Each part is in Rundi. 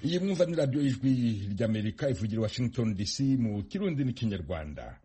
iyi mwumva ni radiyo y'ijwi ry'amerika ivugira washington dc mu kirundi n'ikinyarwanda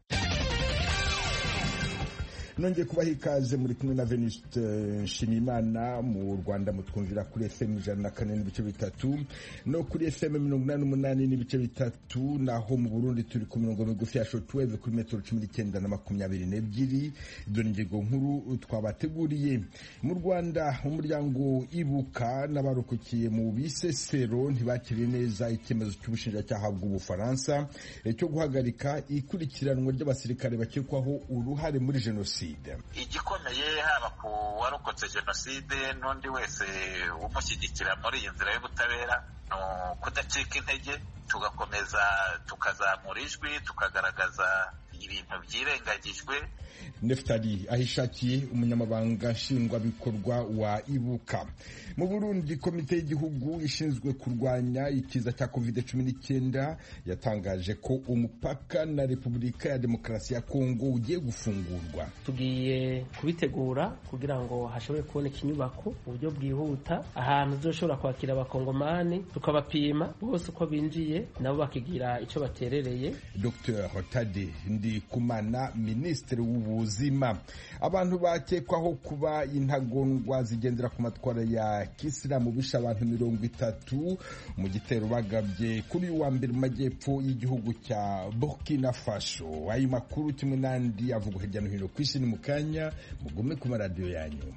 nongeye kubaha ikaze muri kumwe na Venuste Nshimiyimana mu Rwanda mutwumvira kuri FM ijana na kane n'ibice bitatu no kuri FM mirongo inani n'umunani n'ibice bitatu naho mu Burundi turi ku mirongo migufi ya shortwave kuri metero cumi n'icyenda na makumyabiri n'ebyiri dore ingingo nkuru twabateguriye mu Rwanda umuryango ibuka n'abarokokiye mu bisesero ntibakiriye neza icyemezo cy'ubushinjacyaha bw'ubufaransa cyo guhagarika ikurikiranwa ry'abasirikare bakekwaho uruhare muri jenoside igikomeye haba ku warokotse jenoside n'undi wese umushyigikira muri iyi nzira y'ubutabera ni ukudacika intege tugakomeza tukazamura ijwi tukagaragaza ibintu byirengagijwe Neftali ahishakiye umunyamabanga nshingwabikorwa wa ibuka mu Burundi komite y'igihugu ishinzwe kurwanya ikiza cya covid cumi n'icyenda yatangaje ko umupaka na repubulika ya demokarasi ya kongo ugiye gufungurwa tugiye kubitegura kugira ngo hashobore kuboneka inyubako mu buryo bwihuta ahantu tuzoshobora kwakira abakongomani tukabapima bose uko binjiye nabo bakigira icyo baterereye Dr Hotade Ndikumana minisitiri w'ubuzima abantu bakekwaho kuba intagondwa zigendera ku matwara ya kisilamu bishe abantu mirongo itatu mu gitero bagabye kuri uyu wa mbere mu majyepfo y'igihugu cya Burkina Faso ayo makuru kimwe n'andi avugwa hirya no hino ku isi ni mu kanya mugume ku maradiyo yanyu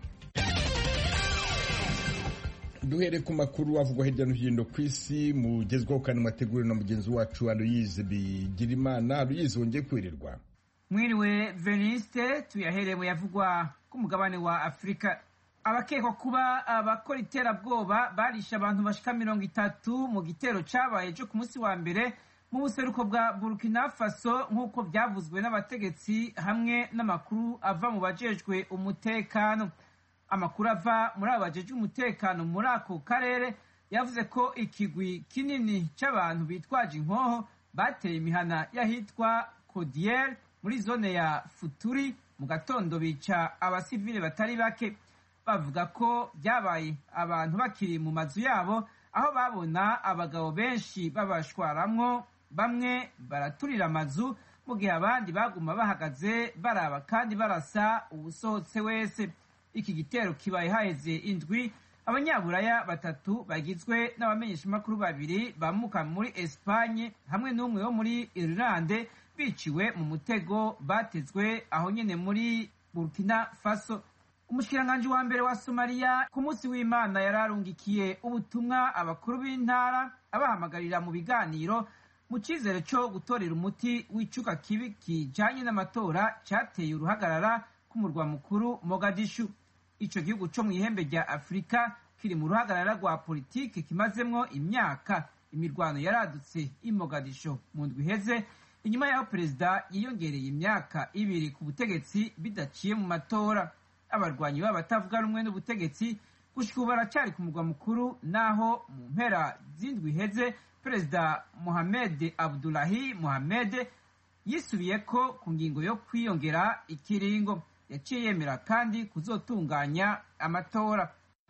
duhere ku makuru avugwa hirya no hino ku isi mugezwaho kandi mwateguriwe na mugenzi wacu Aloyize Bigirimana Aloyize wongeye kwirirwa mwiriwe veniste tuyahereye mu yavugwa ku mugabane wa afurika abakekwa kuba abakora iterabwoba barishe abantu bashika mirongo itatu mu gitero cabaye cyo ku munsi wa mbere mu buseruko bwa burkina faso nk'uko byavuzwe n'abategetsi hamwe n'amakuru ava mu bajejwe umutekano amakuru ava muri abo bajejwe umutekano muri ako karere yavuze ko ikigwi kinini c'abantu bitwaje inkoho bateye imihana y'ahitwa kodiere muri zone ya futuri mu gatondo bica abasivile batari bake bavuga ko byabaye abantu bakiri mu mazu yabo aho babona abagabo benshi babashwaramwo bamwe baraturira amazu mu gihe abandi baguma bahagaze baraba kandi barasa uwusohotse wese iki gitero kibaye haheze indwi abanyaburaya batatu bagizwe n'abamenyeshamakuru babiri bamuka muri esipanye hamwe n'umwe wo muri irilande biciwe mu mutego batezwe aho nyene muri burkina faso umushikiranganji wa mbere wa somaliya ku munsi w'imana yari arungikiye ubutumwa abakuru b'intara abahamagarira mu biganiro mu cyizere cyo gutorera umuti w'icuka kibi kijanye n'amatora cyateye uruhagarara k'umurwa mukuru mogadishu ico gihugu co mu ihembe rya afurika kiri mu ruhagarara rwa politiki kimazemwo imyaka imirwano yaradutse i mogadisho mu ndwi iheze inyuma y'aho perezida yiyongereye imyaka ibiri ku butegetsi bidaciye mu matora abarwanyi babo batavuga rumwe n'ubutegetsi gushika ubu baracyari ku murwa mukuru naho mu mpera z'indwi iheze perezida mohamed abdulahi mohamed yisubiye ko ku ngingo yo kwiyongera ikiringo yaciye yemera kandi kuzotunganya amatora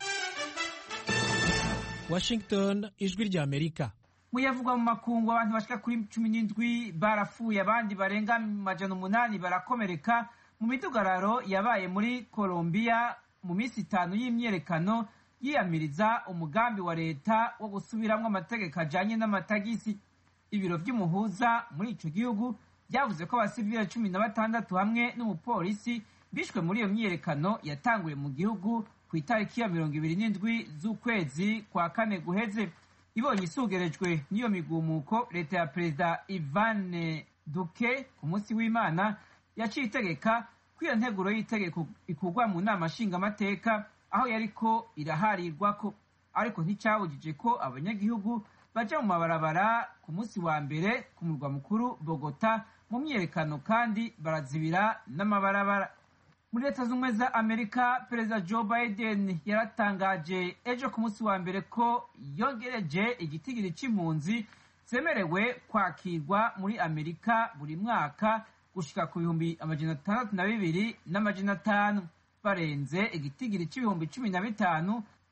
washington ijwi rya amerika muyavugwa mu makungu abantu bashika kuri cumi n'indwi barapfuye abandi barenga majana umunani barakomereka mu midugararo yabaye muri colombiya mu minsi itanu y'imyerekano yiyamiriza umugambi wa leta wo gusubiramwo amategeko ajanye n'amatagisi ibiro vy'umuhuza muri ico gihugu byavuze ko abasivile cumi na batandatu hamwe n'umupolisi bishwe muri iyo myiyerekano yatanguye mu gihugu ku itariki ya mirongo ibiri n'indwi z'ukwezi kwa kane guheze ibonye isugerejwe n'iyo migumuko leta ya perezida ivane duke ku munsi w'imana yaciye itegeka ko iyo nteguro y'itegeko ikurwa mu nama nshingamateka aho yariko iraharirwako ariko nticyabujije ko abanyagihugu baja mu mabarabara ku munsi wa mbere ku murwa mukuru bogota mu myiyerekano kandi barazibira n'amabarabara muri leta z'ubumwe za amerika perezida joe biden yaratangaje ejo ku munsi wa mbere ko yongereje igitigiri c'impunzi zemerewe kwakirwa muri amerika buri mwaka gushika ku bihumbi amajana atandatu na bibiri n'amajana atanu barenze igitigiri c'ibihumbi cumi na bitanu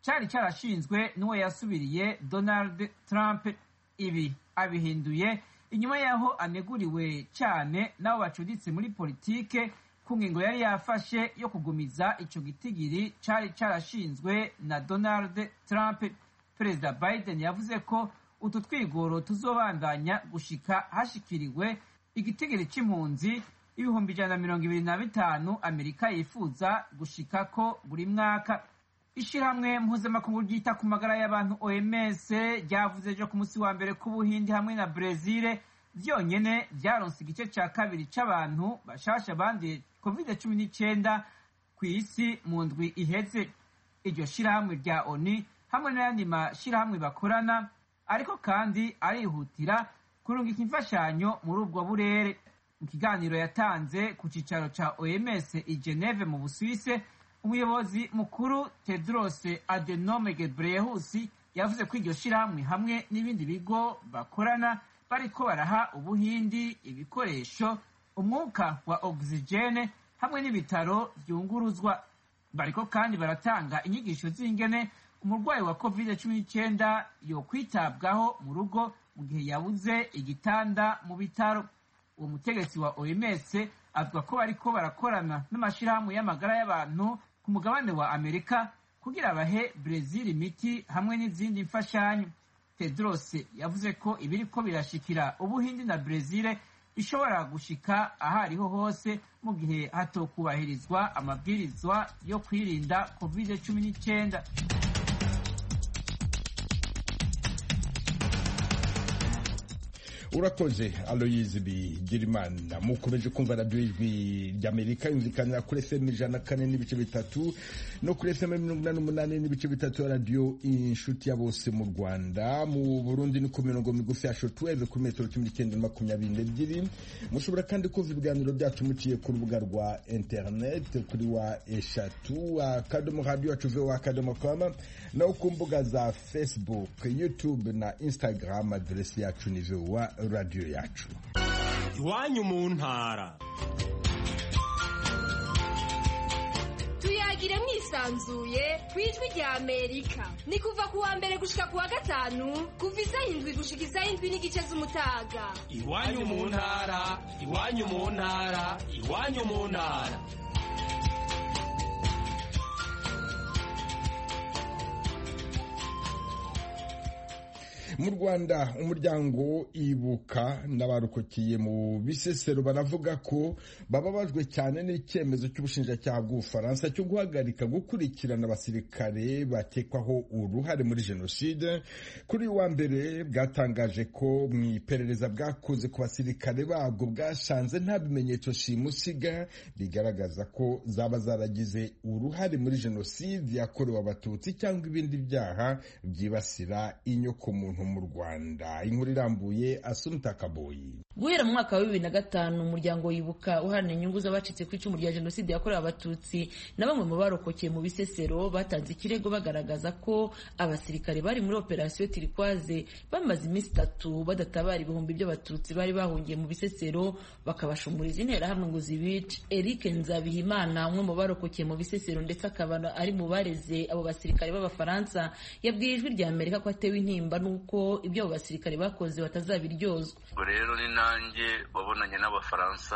cyari cyarashinzwe n'uwo yasubiriye donald trump ibi abihinduye inyuma y'aho aneguriwe cyane n'abo bacuditse muri politike ku ngingo yari yafashe yo kugumiza icyo gitigiri cyari cyarashinzwe na donald trump perezida biden yavuze ko utu twigoro tuzobandanya gushika hashikiriwe igitigiri cy'impunzi ibihumbi ijana na mirongo ibiri na bitanu amerika yifuza gushika ko buri mwaka ishyirahamwe mpuzamakungu ryita ku magara y'abantu oms ryavuze ejo ku munsi wa mbere k'ubuhindi hamwe na brezil byonyine byaronse igice cya kabiri cy'abantu bashasha banduye covid cumi n'icyenda ku isi mu ndwi iheze iryo shyirahamwe rya oni hamwe n'ayandi mashyirahamwe bakorana ariko kandi arihutira kurungika imfashanyo muri ubwo burere mu kiganiro yatanze ku cyicaro cya oms i geneve mu busuwise umuyobozi mukuru tedros adenome gebreyesus yavuze ko iryo shyirahamwe hamwe n'ibindi bigo bakorana bariko baraha ubuhindi ibikoresho umwuka wa ogisijene hamwe n'ibitaro byunguruzwa bariko kandi baratanga inyigisho z'ingene umurwayi wa covid cumi n'icyenda yokwitabwaho mu rugo mu gihe yabuze igitanda mu bitaro uwo mutegetsi wa oms avuga ko bariko barakorana n'amashyirahamwe y'amagara y'abantu ku mugabane wa amerika kugira bahe brezil imiti hamwe n'izindi mfashanyo tedros yavuze ko ibiriko birashikira ubuhindi na brezil bishobora gushika aho ariho hose mu gihe hatokubahirizwa amabwirizwa yo kwirinda covid cumi n'icyenda urakoze aloyizi bigirimana mukomeje kumva radiyo ijwi ry'amerika yumvikanira kuri fm ijana na kane n'ibice bitatu no kuri fm mirongo inani n'umunani n'ibice bitatu ya radiyo inshuti ya bose mu rwanda mu burundi ni ku mirongo migufi ya shotuweve kuri metero cumi n'icyenda na makumyabiri n'ebyiri mushobora kandi kumva ibiganiro byacu muciye ku rubuga rwa interineti kuri wa eshatu akadomo radiyo yacu vowa akadomo kama no ku mbuga za facebook youtube na instagram aderesi yacu ni vowa radiyo yacu iwanyu mu ntara tuyagire mwisanzuye ku ijwi rya amerika ni kuva ku wa mbere gushika ku wa gatanu kuva isaha indwi gushika isaha indwi n'igice z'umutaga iwanyu mu ntara iwanyu mu ntara iwanyu mu ntara mu rwanda umuryango ibuka n'abarokokeye mu bisesero baravuga ko bababajwe cyane n'icyemezo cy'ubushinjacyaha bw'ubufaransa cyo guhagarika gukurikirana abasirikare bakekwaho uruhare muri jenoside kuri wa mbere bwatangaje ko mu iperereza bwakoze ku basirikare babwo bwasanze nta bimenyetso simusiga bigaragaza ko zaba zaragize uruhare muri jenoside yakorewe abatutsi cyangwa ibindi byaha byibasira inyokomuntu mu rwanda inkuru irambuye asunta kaboyi guhera mu mwaka wa bibiri na gatanu umuryango wibuka uharanira inyungu z'abacitse ku icumu rya jenoside yakorewe abatutsi na bamwe mu barokokeye mu bisesero batanze ikirego bagaragaza ko abasirikare bari muri operasiyo tirikwaze bamaze iminsi itatu badatabara ibihumbi by'abatutsi bari bahungiye mu bisesero bakabashumuriza interahamwe ngo zibice eric nzabihimana umwe mu barokokeye mu bisesero ndetse akaba ari mu bareze abo basirikare b'abafaransa yabwiye ijwi rya amerika ko atewe intimba n'uko ibyo abo basirikare bakoze batazabiryozwa ubwo rero ni nanjye wabonanye n'abafaransa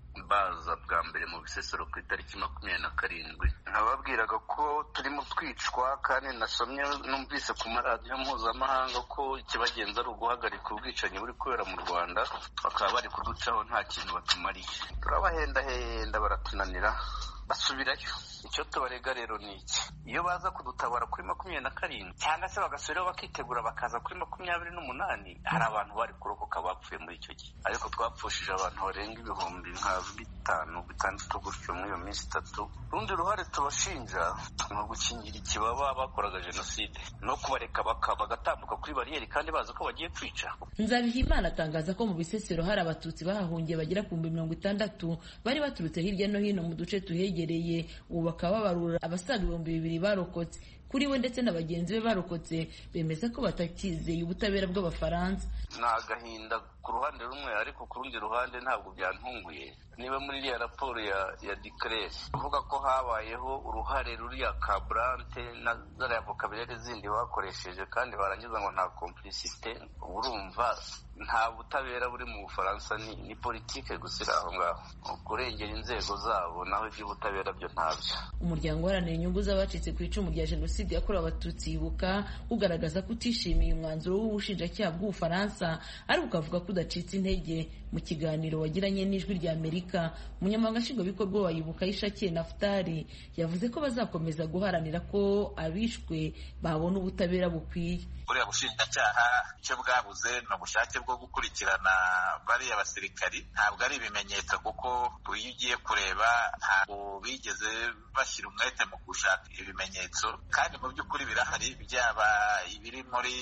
baza bwa mbere mu bisesero ku itariki makumyabiri na karindwi nababwiraga ko turimo twicwa kandi nasomye numvise ku maradiyo mpuzamahanga ko ikibagenza ari uguhagarika ubwicanyi buri kubera mu rwanda bakaba bari kuducaho nta kintu batumariye turabahendahenda baratunanira basubirayo icyo tubarega rero ni iki iyo baza kudutabara kuri makumyabiri na karindwi cyangwa se bagasubiraho bakitegura bakaza kuri makumyabiri n'umunani hari abantu bari kurokoka bapfuye muri icyo gihe ariko twapfushije abantu barenga ibihumbi nka bitanu bitandatu gutyo muri iyo minsi itatu urundi ruhare tubashinja ni ugukingira ikibaba bakoraga jenoside no kubareka bagatambuka kuri bariyeri kandi bazi ko bagiye kwica nzabihimana atangaza ko mu bisesero hari abatutsi bahahungiye bagera ku bihumbi mirongo itandatu bari baturutse hirya no hino mu duce tuhegereye ubu bakaba babarura abasaga ibihumbi bibiri barokotse kuri we ndetse na bagenzi be barokotse bemeza ko batakizeye ubutabera bw'abafaransa ni agahinda ku ruhande rumwe ariko ku rundi ruhande ntabwo byantunguye niba muri iriya raporo ya ya dikeresi uvuga ko habayeho uruhare ruriya kaburante na zariya vokaburere zindi bakoresheje kandi barangiza ngo nta kompulisite urumva nta butabera buri mu bufaransa ni, ni politike gusa iri aho ngaho kurengera inzego zabo naho iby'ubutabera byo ntabyo umuryango uharanira inyungu z'abacitse ku icumu rya jenoside yakorewe abatutsi yibuka ugaragaza ko utishimiye umwanzuro w'ubushinjacyaha bw'ubufaransa ariko ukavuga ko udacitse intege mu kiganiro wagiranye n'ijwi rya amerika umunyamabanga nshingwabikorwa wa yibuka yishakiye nafutari yavuze ko bazakomeza guharanira ko abishwe babona ubutabera bukwiye buriya bushinjacyaha icyo bwabuze ni ubushake bwo gukurikirana bariya basirikari ntabwo ari ibimenyetso kuko iyo ugiye kureba ntabwo bigeze bashyira umwete mu gushaka ibimenyetso kandi mu by'ukuri birahari byaba ibiri muri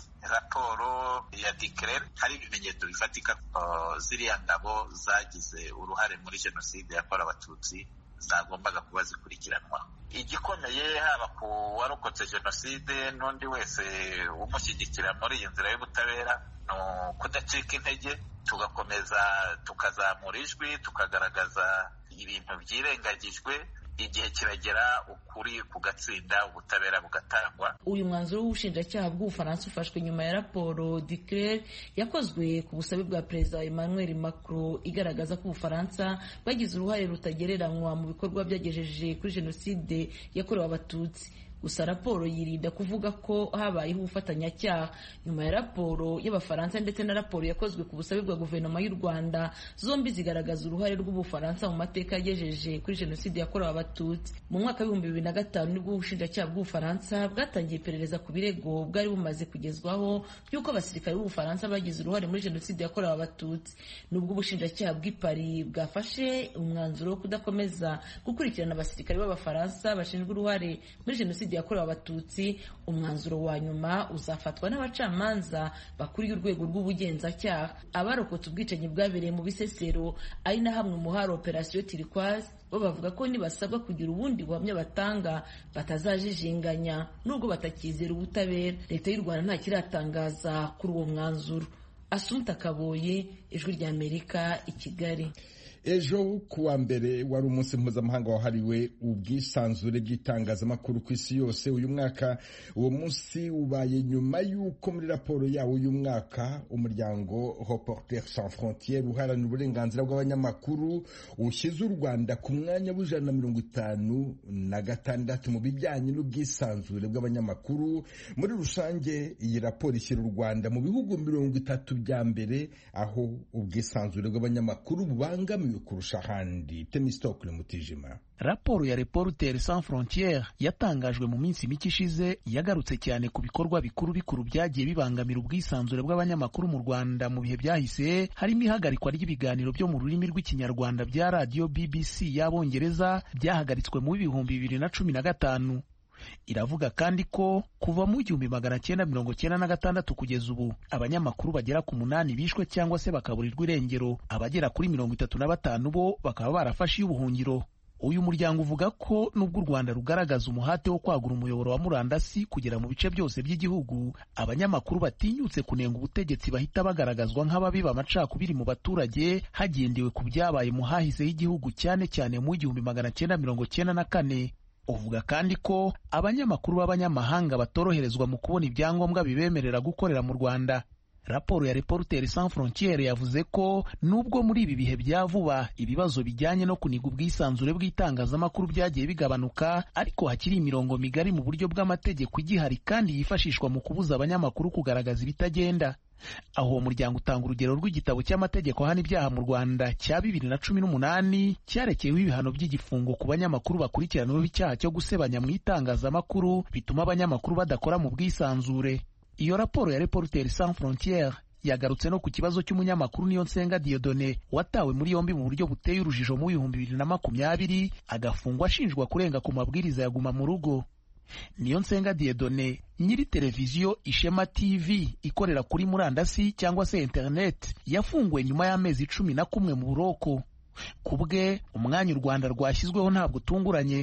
raporo ya dikerere hari ibimenyetso bifatika ziriya ngabo zagize uruhare muri jenoside yakorewe abatutsi zagombaga kuba zikurikiranwa igikomeye haba ku warokotse jenoside n'undi wese umushyigikira muri iyi nzira y'ubutabera ni ukudacika intege tugakomeza tukazamura ijwi tukagaragaza ibintu byirengagijwe igihe kiragera ukuri kugatsinda ubutabera bugatangwa uyu mwanzuro w'ubushinjacyaha bw'ubufaransa ufashwe nyuma ya raporo declare yakozwe ku busabe bwa perezida emmanuel macron igaragaza ko ubufaransa bwagize uruhare rutagereranywa mu bikorwa byagejeje kuri jenoside yakorewe abatutsi gusa raporo yirinda kuvuga ko habayeho ubufatanyacyaha nyuma ya raporo y'abafaransa ndetse na raporo yakozwe ku busabe bwa guverinoma y'u rwanda zombi zigaragaza uruhare rw'ubufaransa mu mateka yagejeje kuri jenoside yakorewe abatutsi mu mwaka w'ibihumbi bibiri na gatanu nibwo ubushinjacyaha bw'ubufaransa bwatangiye iperereza ku birego bwari bumaze kugezwaho by'uko abasirikare b'ubufaransa bagize uruhare muri jenoside yakorewe abatutsi nubwo ubushinjacyaha bw'i paris bwafashe umwanzuro wo kudakomeza gukurikirana abasirikare b'abafaransa bashinzwe uruhare muri jenoside yakorewe abatutsi umwanzuro wa nyuma uzafatwa n'abacamanza bakuriye urwego rw'ubugenzacyaha abarokotse ubwicanyi bwabereye mu bisesero ari na hamwe mu hari operasiyo tirikwazi bo bavuga ko nibasabwa kugira ubundi buhamya batanga batazajijinganya nubwo batakizera ubutabera leta y'u rwanda nta kiratangaza kuri uwo mwanzuro asumta kaboye ijwi ry'amerika i kigali ejo kuwa mbere wari umunsi mpuzamahanga wahariwe ubwisanzure bw'itangazamakuru ku isi yose uyu mwaka uwo munsi ubaye nyuma y'uko muri raporo yawo uyu mwaka umuryango Reporters sans frontières uharanira uburenganzira bw'abanyamakuru ushyize u rwanda ku mwanya w'ijana na mirongo itanu na gatandatu mu bijyanye n'ubwisanzure bw'abanyamakuru muri rusange iyi raporo ishyira u rwanda mu bihugu mirongo itatu bya mbere aho ubwisanzure bw'abanyamakuru bubangamiwe kurusha ahandi temistokule mutijima raporo ya reporters sans frontières yatangajwe mu minsi mike ishize yagarutse cyane ku bikorwa bikuru bikuru byagiye bibangamira ubwisanzure bw'abanyamakuru mu rwanda mu bihe byahise harimo ihagarikwa ry'ibiganiro byo mu rurimi rw'ikinyarwanda bya radiyo bbc y'abongereza byahagaritswe mu bihumbi bibiri na cumi na gatanu iravuga kandi ko kuva mu igihumbi magana cyenda mirongo cyenda na gatandatu kugeza ubu abanyamakuru bagera ku munani bishwe cyangwa se bakaburirwa irengero abagera kuri mirongo itatu na batanu bo bakaba barafashe iy'ubuhungiro uyu muryango uvuga ko nubwo u rwanda rugaragaza umuhate wo kwagura umuyoboro wa murandasi kugera mu bice byose by'igihugu abanyamakuru batinyutse kunenga ubutegetsi bahita bagaragazwa nk'ababiba amacakubiri mu baturage hagendewe ku byabaye mu hahise h'igihugu cyane cyane mu igihumbi magana cyenda mirongo cyenda na kane uvuga kandi ko abanyamakuru b'abanyamahanga batoroherezwa mu kubona ibyangombwa bibemerera gukorera mu rwanda raporo ya Reporters sans frontières yavuze ko nubwo muri ibi bihe bya vuba ibibazo bijyanye no kuniga ubwisanzure bw'itangazamakuru byagiye bigabanuka ariko hakiri imirongo migari mu buryo bw'amategeko igihari kandi yifashishwa mu kubuza abanyamakuru kugaragaza ibitagenda aho uwo muryango utanga urugero rw'igitabo cy'amategeko ahana ibyaha mu rwanda cya bibiri na cumi n'umunani cyarekeyeho ibihano by'igifungo ku banyamakuru bakurikiranyweho icyaha cyo gusebanya mu itangazamakuru bituma abanyamakuru badakora mu bwisanzure iyo raporo ya Reporters sans frontières yagarutse no ku kibazo cy'umunyamakuru niyo nsenga Diodone watawe muri yombi mu buryo buteye urujijo mu bihumbi bibiri na makumyabiri agafungwa ashinjwa kurenga ku mabwiriza ya guma mu rugo niyo nsenga Diedone nyiri televiziyo Ishema TV ikorera kuri murandasi cyangwa se internet yafunguwe nyuma y'amezi cumi na kumwe mu buroko ku bwe umwanya u rwanda rwashyizweho ntabwo utunguranye hari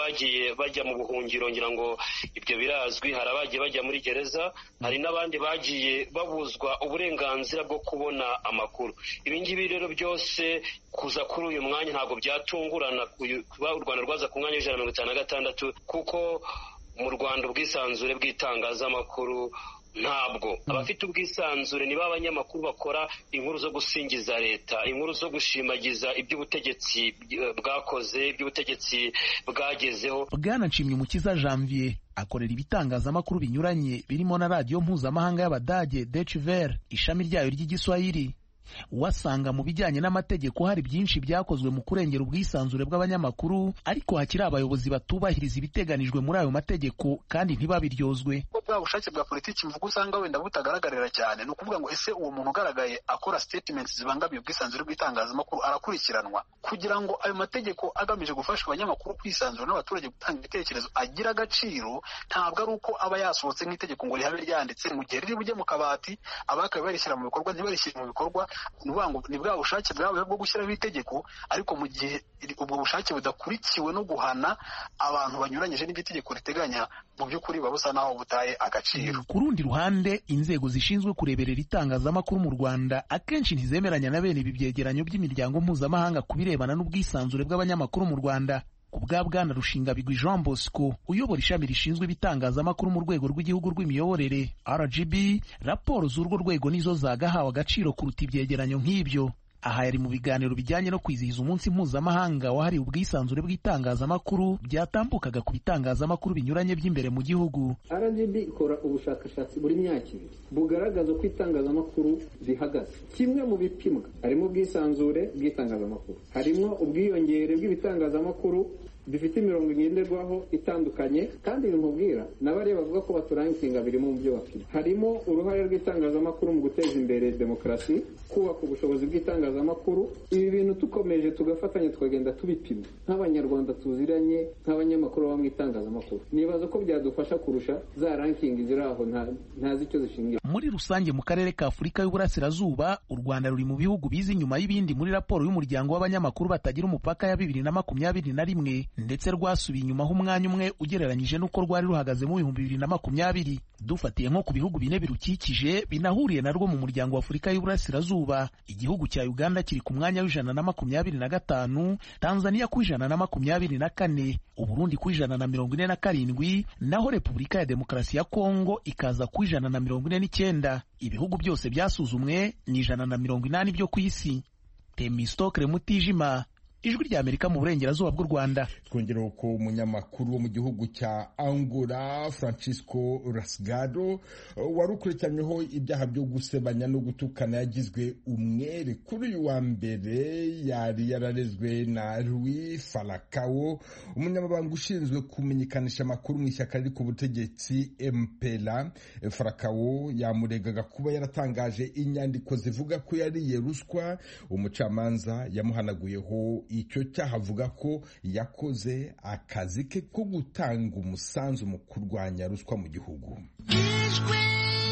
bagiye bajya mu buhungiro ngira ngo ibyo birazwi hari abagiye bajya muri gereza hari n'abandi bagiye babuzwa uburenganzira bwo kubona amakuru ibi ngibi rero byose kuza kuri uyu mwanya ntabwo byatungurana kuba u rwanda rwaza ku mwanya w'ijana na mirongo itanu na gatandatu kuko mu rwanda ubwisanzure bw'itangazamakuru ntabwo abafite ubwisanzure niba abanyamakuru bakora inkuru zo gusingiza leta inkuru zo gushimagiza iby'ubutegetsi bwakoze iby'ubutegetsi bwagezeho bwana nshimyumukiza janvier akorera ibitangazamakuru binyuranye birimo na radiyo mpuzamahanga y'abadage Deutsche Welle ishami ryayo ry'igiswahili wasanga mu bijyanye n'amategeko hari byinshi byakozwe mu kurengera ubwisanzure bw'abanyamakuru ariko hakiri abayobozi batubahiriza ibiteganijwe muri ayo mategeko kandi ntibabiryozwe bwa bushake bwa politiki mvuga usanga wenda butagaragarira cyane ni ukuvuga ngo ese uwo muntu ugaragaye akora statements zibangamiye ubwisanzure bw'itangazamakuru arakurikiranwa kugira ngo ayo mategeko agamije gufasha abanyamakuru kwisanzura n'abaturage gutanga ibitekerezo agira agaciro ntabwo ari uko aba yasohotse nk'itegeko ngo rihabe ryanditse mu gihe riri bujye mu kabati abakabaye barishyira mu bikorwa ntibarishyire mu bikorwa ni bwa bushake bwabo bwo gushyiraho itegeko ariko mu gihe ubwo bushake budakurikiwe no guhana abantu banyuranyije n'ibyo itegeko riteganya mu by'ukuri buba busa naho butaye agaciro ku rundi ruhande inzego zishinzwe kureberera itangazamakuru mu rwanda akenshi ntizemeranya na bene ibi byegeranyo by'imiryango mpuzamahanga ku birebana n'ubwisanzure bw'abanyamakuru mu rwanda ku bwa bwana rushingabigwi jean bosco uyobora ishami rishinzwe ibitangazamakuru mu rwego rw'igihugu rw'imiyoborere rgb raporo z'urwo rwego nizo zagahawe agaciro kuruta ibyegeranyo nk'ibyo aha yari mu biganiro bijyanye no kwizihiza umunsi mpuzamahanga wahariwe ubwisanzure bw'itangazamakuru byatambukaga ku bitangazamakuru binyuranye by'imbere mu gihugu rgb ikora ubushakashatsi buri myaka ibiri bugaragaza uko itangazamakuru rihagaze kimwe mu bipimwa harimo ubwisanzure bw'itangazamakuru harimo ubwiyongere bw'ibitangazamakuru bifite imirongo ngenderwaho itandukanye kandi bimubwira n'abariya bavuga ko baturangitinga birimo mu byo bapima harimo uruhare rw'itangazamakuru mu guteza imbere demokarasi kubaka ubushobozi bw'itangazamakuru ibi bintu tukomeje tugafatanya tukagenda tubipima nk'abanyarwanda tuziranye nk'abanyamakuru baba mu itangazamakuru nibaza ko byadufasha kurusha za rankingi ziri aho ntazi icyo zishingira muri rusange mu karere ka afurika y'uburasirazuba u rwanda ruri mu bihugu biza inyuma y'ibindi muri raporo y'umuryango w'abanyamakuru batagira umupaka ya bibiri na makumyabiri na rimwe ndetse rwasubiye inyuma h'umwanya umwe ugereranyije n'uko rwari ruhagaze mu bihumbi bibiri na makumyabiri dufatiye nko ku bihugu bine birukikije binahuriye narwo mu muryango wa afurika y'uburasirazuba igihugu cya uganda kiri ku mwanya w'ijana na makumyabiri na gatanu tanzania ku ijana na makumyabiri na kane uburundi ku ijana na mirongo ine na karindwi naho repubulika ya demokarasi ya kongo ikaza ku ijana na mirongo ine n'icyenda ibihugu byose byasuzumwe ni ijana na mirongo inani byo ku isi temistokre mutijima ijwi rya amerika mu burengerazuba bw'u rwanda twongeraho ko umunyamakuru wo mu gihugu cya angola francisco rasgado wari ukurikiranyweho ibyaha byo gusebanya no gutukana yagizwe umwere kuri uyu wa mbere yari yararezwe na louis falakawo umunyamabanga ushinzwe kumenyekanisha amakuru mu ishyaka riri ku butegetsi mpera falakawo yamuregaga kuba yaratangaje inyandiko zivuga ko yariye ruswa umucamanza yamuhanaguyeho icyo cyaha avuga ko yakoze akazi ke ko gutanga umusanzu mu kurwanya ruswa mu gihugu ijwi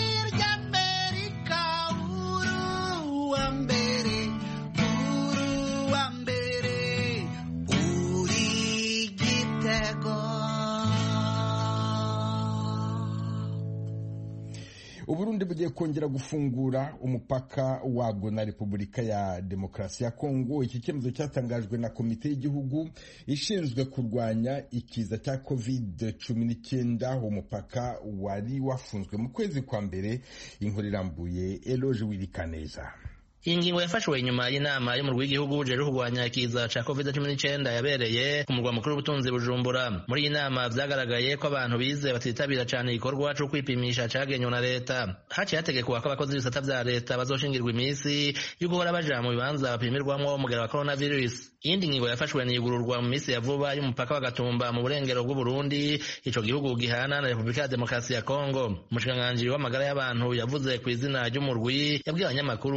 ry'amerika uruwa mbere uruwa mbere uri gitego uburundi bugiye kongera gufungura umupaka wabwo na repubulika ya demokarasi ya kongo iki cyemezo cyatangajwe na komite y'igihugu ishinzwe kurwanya ikiza cya covid cumi n'icyenda umupaka wari wafunzwe mu kwezi kwa mbere inkuru irambuye eloge wirikaneza iyi ngingo yafashwe nyuma y'inama y'umurwi w'igihugu uje kurwanya ikiza ca covid cumi n'icyenda yabereye ku murwa mukuru w'ubutunzi bujumbura muri iyi nama vyagaragaye ko abantu bize batitabira cane igikorwa co kwipimisha cagenywe na leta haciye hategekwa ko abakozi b'ibisata vya leta bazoshingirwa iminsi yo guhora baja mu bibanza bapimirwamwo umugera wa coronavirus iyindi ngingo yafashwe niyugururwa mu minsi ya vuba y'umupaka wa gatumba mu burengero bw'uburundi ico gihugu gihana na repubulika ya demokarasi ya kongo umushikiranganji w'amagara y'abantu yavuze ku izina ry'umurwi yabwiye abanyamakuru ko bizotuma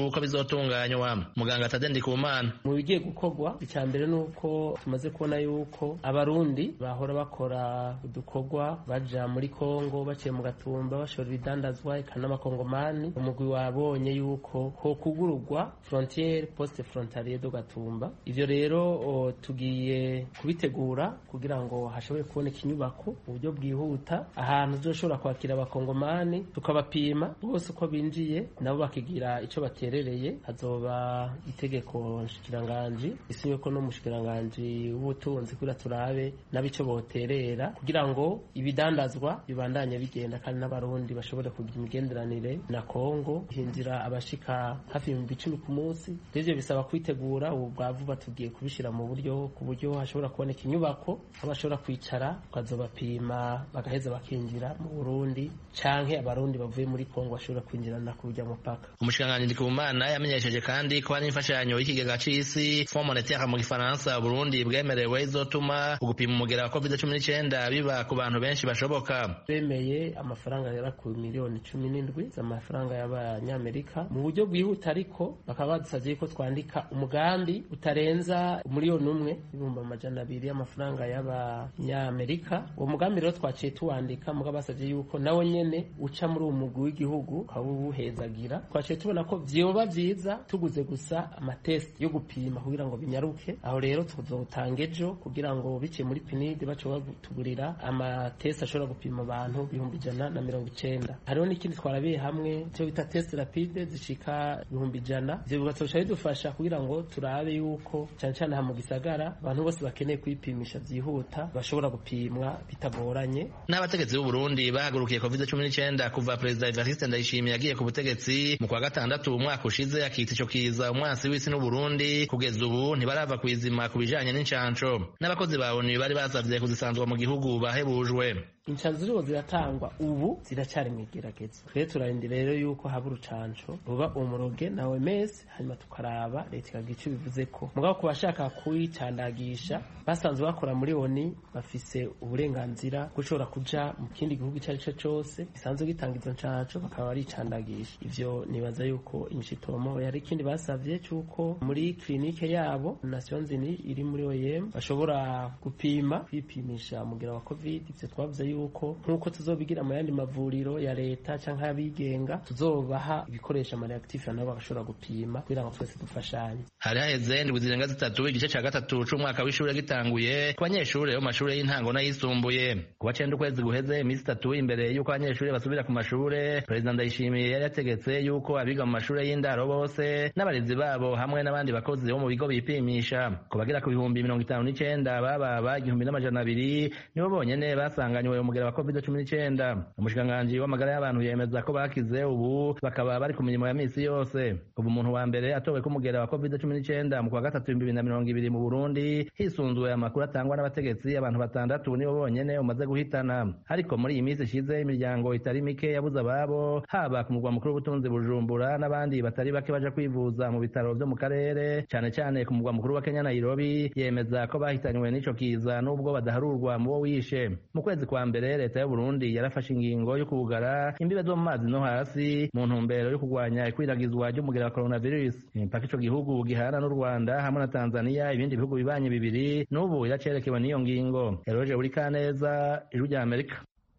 bizotunganywa muganga Tade Ndikumana mu bigiye gukorwa icya mbere ni uko tumaze kubona yuko abarundi bahora bakora udukorwa baja muri kongo baciye mu gatumba bashora ibidandazwa eka n'amakongomani umugwi wabonye yuko ho kugururwa frontiere poste frontalier do gatumba ivyo rero o, tugiye kubitegura kugira ngo hashobore kuboneka inyubako mu buryo bwihuta ahantu tuzoshobora kwakira abakongomani tukabapima bose uko binjiye nabo bakigira ico baterereye hazoba itegeko nshikiranganji isinywe ko n'umushikiranganji w'ubutunzi kugira turabe n'abico boterera kugira ngo ibidandazwa bibandanye bigenda kandi n'abarundi bashobore kugira imigenderanire na Kongo hinjira abashika hafi ibihumbi icumi ku munsi rivyo bisaba kwitegura ubu bwa vuba tugiye kubishira mu buryo ku buryo hashobora kuboneka inyubako aho bashobora kwicara tukazobapima bagaheza bakinjira mu Burundi canke abarundi bavuye muri Kongo bashobora kwinjirana ku buryo mupaka umushikiranganji Ndikumana yamenyesheje kandi ko hari imfashanyo y'ikigega c'isi Fond monétaire mu gifaransa Burundi bwemerewe izotuma ugupima umugera wa COVID-19 biba ku bantu benshi bashoboka bemeye amafaranga yara ku miliyoni cumi n'indwi z'amafaranga y'abanyamerika mu buryo bwihuta ariko bakaba badusavye ko twandika umugambi utarenza umiliyoni umwe ibihumbi amajana abiri y'amafaranga y'abanyamerika uwo mugambi rero twaciye tuwandika mugabo basavye yuko nawo nyene uca muri uwo mugwi w'igihugu ukaba uwuhezagira twaciye tubona ko vyoba vyiza tuguze gusa amatesti yo gupima kugira ngo binyaruke aho rero tuzotanga ejo kugira ngo biciye muri pinidi bashobora kutugurira amatesti ashobora gupima abantu ibihumbi ijana na mirongo icenda hariho n'ikindi twarabiye hamwe cyo bita test rapide zishika ibihumbi ijana ivyo bigatosha bidufasha kugira ngo turabe yuko cane cane aha mu gisagara abantu bose bakeneye kwipimisha vyihuta bashobora gupimwa bitagoranye n'abategetsi b'u Burundi bahagurukiye COVID-19 kuva perezida Evariste Ndayishimiye yagiye ku butegetsi mu kwa gatandatu umwaka ushize akita ico kiza umwansi w'isi n'u Burundi kugeza ubu ntibarava kwizima ku bijanye n'incanco n'abakozi ba ONU bari basavye kuzisanzwa mu gihugu bahebujwe incanco ziriho ziratangwa ubu ziracyari mu igerageza twe turarindira rero yuko haba urucanco ruba umuroge na OMS hanyuma tukaraba leta ikagira ico bivuze ko mugabo ku bashaka kuyicandagisha basanzwe bakora muri ONU bafise uburenganzira bwo gushobora kuja mu kindi gihugu ico ari cyo cose gisanzwe gitanga izo ncanco bakaba baricandagisha ivyo nibaza yuko imishitomo yari ikindi basavye c'uko muri klinike yabo Nations Unies iri muri OIM bashobora gupima kwipimisha umugera wa covid ivyo twavuze yuko nk'uko tuzobigira mu yandi mavuriro ya leta canke y'abigenga tuzobaha ibikoresho amareactive nabo bagashobora gupima kugira ngo twese dufashanye hari haheze ndwi zirenga zitatu igice ca gatatu c'umwaka w'ishure gitanguye ku banyeshure bo mu mashure y'intango n'ayisumbuye kuwa cenda ukwezi guheze iminsi itatu imbere y'uko abanyeshure basubira ku mashure perezida ndayishimiye yari yategetse yuko abiga mu mashure y'indaro bose n'abarezi babo hamwe n'abandi bakozi bo mu bigo bipimisha ku bagera ku bihumbi mirongo itanu n'icenda bababa igihumbi n'amajana abiri nibo bonyene basanganywe umugera wa covid cumi n'icenda umushikiranganji w'amagara y'abantu yemeza ko bakize ubu bakaba bari ku mirimo ya misi yose ubu umuntu wa mbere atowe ko umugera wa covid cumi n'icenda mu kwa gatatu ibihumbi bibiri na mirongo ibiri mu burundi hisunzuwe amakuru atangwa n'abategetsi abantu batandatu nibo bonyene umaze guhitana ariko muri iyi minsi ishize imiryango itari mike yabuze ababo haba ku murwa mukuru w'ubutunzi bujumbura n'abandi batari bake baja kwivuza mu bitaro vyo mu karere cane cane ku murwa mukuru wa kenya nairobi yemeza ko bahitanywe n'ico kiza n'ubwo badaharurwa mu bo wishe mu kwezi kwa mbere leta y'uburundi yarafashe ingingo yo kugara imbibe zo mu mazi no hasi mu ntumbero yo kurwanya ikwiragizwa ry'umugera wa coronavirus imipaka ico gihugu gihana n'u rwanda hamwe na tanzania ibindi bihugu bibanye bibiri n'ubu iracerekewe n'iyo ngingo eroje buri kaneza ijwi rya amerika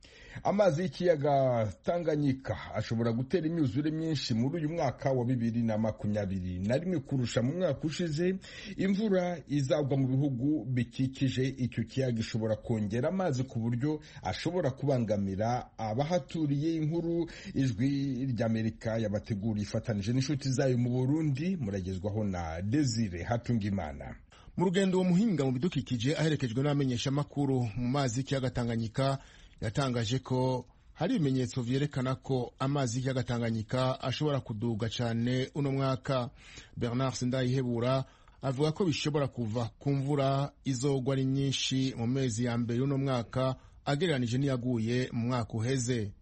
amazi y'ikiyaga tanganyika ashobora gutera imyuzure myinshi muri uyu mwaka wa bibiri na makumyabiri na rimwe kurusha mu mwaka ushize imvura izagwa mu bihugu bikikije icyo kiyaga ishobora kongera amazi ku buryo ashobora kubangamira abahaturiye inkuru ijwi ry'amerika yabateguriye ifatanije n'inshuti zayo mu burundi muragezwaho na desire hatungimana mu rugendo uwo muhinga mu bidukikije aherekejwe n'abamenyeshamakuru mu mazi y'ikiyaga tanganyika yatangaje ko hari ibimenyetso vyerekana ko amazi y'ikiyaga Tanganyika ashobora kuduga cyane uno mwaka Bernard Sindayihebura avuga ko bishobora kuva ku mvura izogwa ari nyinshi mu mezi ya mbere y'uno mwaka agereranije n'iyaguye mu mwaka uheze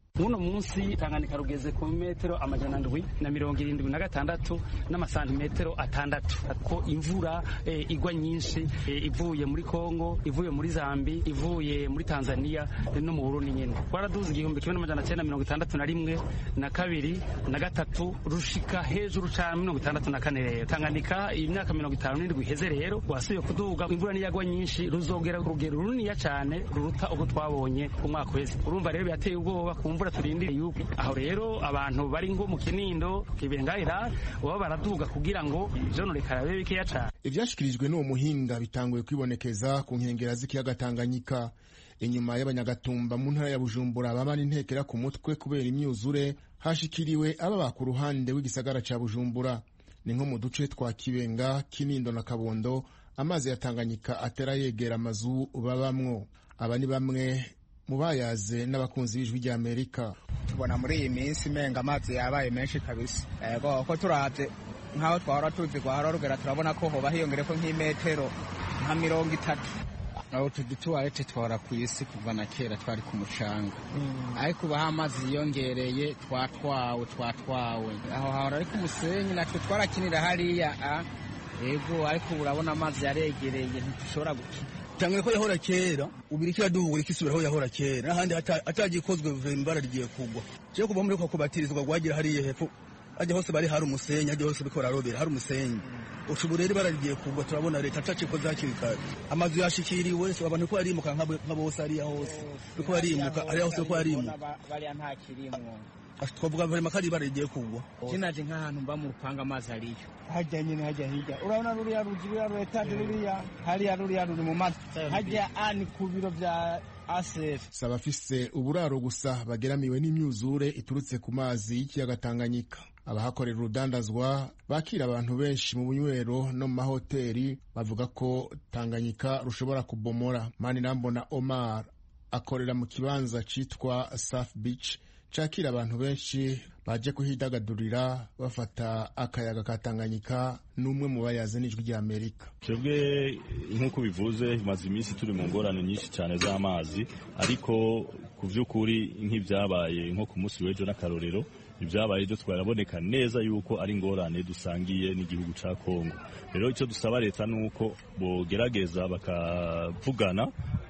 muno munsi tanganyika rugeze ku metero amajana ndwi na mirongo irindwi na gatandatu n'amasantimetero atandatu ko imvura e, igwa nyinshi e, ivuye muri kongo ivuye muri zambi ivuye muri tanzania e, no mu burundi nyene twaraduze igihumbi kimwe n'amajana cyenda mirongo itandatu na rimwe na kabiri na gatatu rushika hejuru cane mirongo itandatu na kane rero tanganyika imyaka mirongo itanu n'indwi iheze rero wasubiye kuduga imvura niyagwa nyinshi ruzogera urugero runiniya cane ruruta ubwo twabonye umwaka uheze urumva rero birateye ubwoba ku mvura turindiriye yuko aho rero abantu bari ngo mu kinindo kibengahira baba baraduga kugira ngo ivyononekara bibe bikeya cane ivyashikirijwe n'uwo muhinga bitanguye kwibonekeza ku nkengera z'ikiyaga tanganyika inyuma y'abanyagatumba mu ntara ya bujumbura bamana intekera ku mutwe kubera imyuzure hashikiriwe ababa ku ruhande w'igisagara ca bujumbura ni nko mu duce twa kibenga kinindo na kabondo amazi ya tanganyika atera yegera amazu babamwo aba ni bamwe mu bayaze n'abakunzi b'ijwi rya amerika tubona muri iyi minsi menga amazi yabaye menshi kabisa ego ko turavye nk'aho twahora tuzi gwahora rugera turabona ko hoba hiyongereko nk'imetero nka mirongo itatu aho tudutuwarete twahora ku isi kuva na kera twari ku mucanga ariko ubu aho amazi yiyongereye twatwawe twatwawe aho hahora ariko umusenyi natwe twarakinira hariya a ego ariko ubu urabona amazi yaregereye ntidushobora gukina tangira ko yahora kera ubiri kiraduhura ikisubira aho yahora kera n'ahandi atagikozwe imbara rigiye kugwa cyo kuva muri ko kubatirizwa gwagira hariya hepfo ajya hose bari hari umusenyi ajya hose biko bararobera hari umusenyi ubu rero ibara rigiye kugwa turabona leta atacikoze hakiri kare amazu yashikiriwe so abantu ko barimuka nka bose hariya hose biko barimuka hariya hose ko barimuka bariya nta kirimwo twavuga vrema ko ari ibara rigiye kugwa kinaje nk'ahantu mba mu rupanga amazi ariyo hajya nyine hajya hirya urabona ruriya ruzi ruriya ruretaje ruriya hariya ruriya ruri mu mazi hajya ani ku biro vya asef si abafise uburaro gusa bageramiwe n'imyuzure iturutse ku mazi y'ikiyaga tanganyika abahakorera urudandazwa bakira abantu benshi mu bunywero no mu mahoteli bavuga ko tanganyika rushobora kubomora manirambona omar akorera mu kibanza citwa south beach cakira abantu benshi baje kuhidagadurira bafata akayaga ka Tanganyika n'umwe mu bayaze n'ijwi rya Amerika twebwe nk'uko bivuze maze iminsi turi mu ngorane nyinshi cyane z'amazi ariko ku by'ukuri nk'ibyabaye nko ku munsi w'ejo n'akarorero ibyabaye byo twaraboneka neza yuko ari ingorane dusangiye n'igihugu cya Kongo rero icyo dusaba leta ni uko bogerageza bakavugana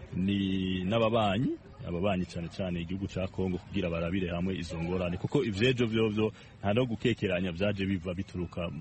ni n'ababanyi ababanyi cyane cyane igihugu cya Kongo kugira barabire hamwe izo ngorane kuko ivyejo vyovyo nta no gukekeranya vyaje biva bituruka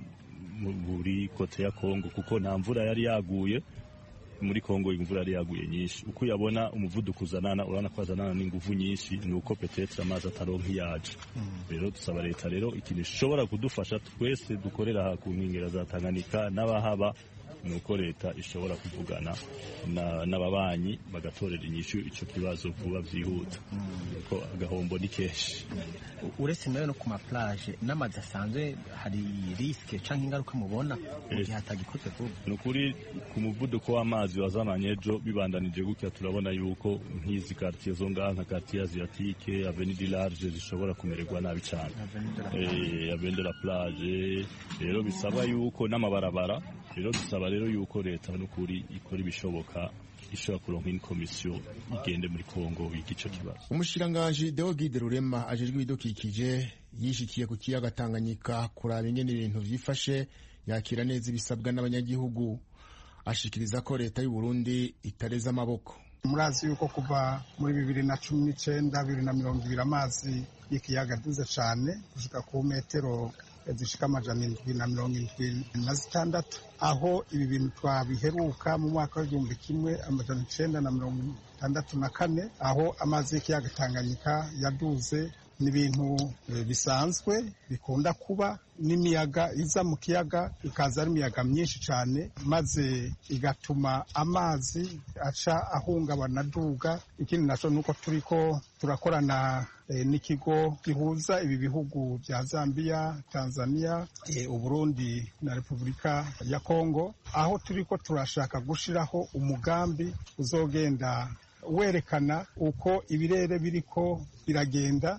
muri kote ya Kongo kuko nta mvura yari yaguye muri Kongo imvura yari yaguye nyinshi uko uyabona umuvuduko uzanana urabona ko azanana n'inguvu nyinshi ni uko petetre amazi ataronka iyaje rero dusaba leta rero ikintu ishobora kudufasha twese dukorera ku nkengera za Tanganyika n'abahaba ni uko leta ishobora kuvugana n'ababanyi bagatorera inyishu icyo kibazo vuba byihuta kuko agahombo ni kenshi uretse nayo no ku maplaje n'amazi asanzwe hari risike cyangwa ingaruka mubona mu gihe hatagikozwe vuba ni ukuri ku muvuduko w'amazi wazamanye ejo bibandanije gutya turabona yuko nk'izi quartier zo ngaha nka quartier asiatique avenue du large zishobora kumererwa nabi cyane avenue de la plage rero bisaba yuko n'amabarabara rero dusaba rero yuko leta n'ukuri ikora ibishoboka ishobora kuronka ini komisiyo igende muri Kongo yiga ico kibazo umushikiranganji Deogide Rurema ajejwe ibidukikije yishikiye ku kiyaga Tanganyika kuraba ingene ibintu vyifashe yakira neza ibisabwa n'abanyagihugu ashikiriza ko leta y'u Burundi itareza amaboko murazi yuko kuva muri bibiri na cumi n'icenda bibiri na mirongo ibiri amazi y'ikiyaga aduze cane gushika ku metero zishika amajana indwi na mirongo indwi na zitandatu aho ibi bintu twabiheruka mu mwaka w'igihumbi kimwe amajana icenda na mirongo itandatu na kane aho amazi y'ikiyaga Tanganyika yaduze ni ibintu bisanzwe bikunda kuba n'imiyaga iza mu kiyaga ikaza ari imiyaga myinshi cyane maze igatuma amazi aca ahungabana aduga ikindi nacyo ni uko turi ko turakorana n'ikigo gihuza ibi bihugu bya zambia tanzania uburundi na repubulika ya kongo aho turi ko turashaka gushyiraho umugambi uzogenda werekana uko ibirere biriko biragenda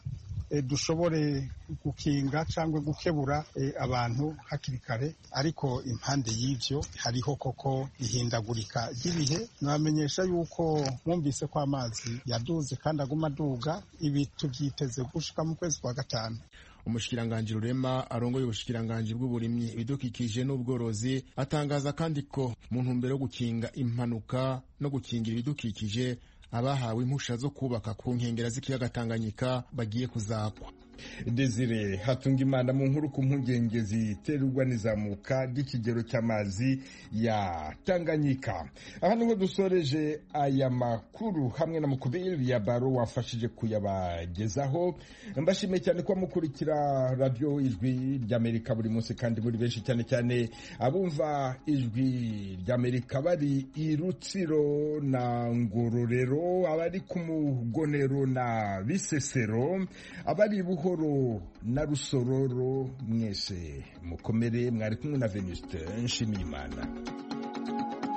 dushobore gukinga cyangwa gukebura abantu hakiri kare ariko impande y'ibyo hariho koko ihindagurika ry'ibihe nabamenyesha yuko mwumvise ko amazi yaduze kandi aguma aduga ibi tubyiteze gushika mu kwezi kwa gatanu umushikiranganji rurema arongoye ubushikiranganji bw'uburimyi ibidukikije n'ubworozi atangaza kandi ko mu ntumbero yo gukinga impanuka no gukingira ibidukikije abahawe impusha zo kubaka ku nkengera z'ikiyaga Tanganyika bagiye kuzakwa Desire hatunga imana mu nkuru ku mpungenge ziterwa n'izamuka ry'ikigero cy'amazi ya Tanganyika aha niho dusoreje aya makuru hamwe na mukubiri ya baro wafashije kuyabagezaho mbashimiye cyane kuba mukurikira radiyo ijwi ry'amerika buri munsi kandi buri benshi cyane cyane abumva ijwi ry'amerika bari i rutsiro na ngororero abari ku mugonero na bisesero abari buho buhoro na rusororo mwese mukomere mwari kumwe na venuste nshimiyimana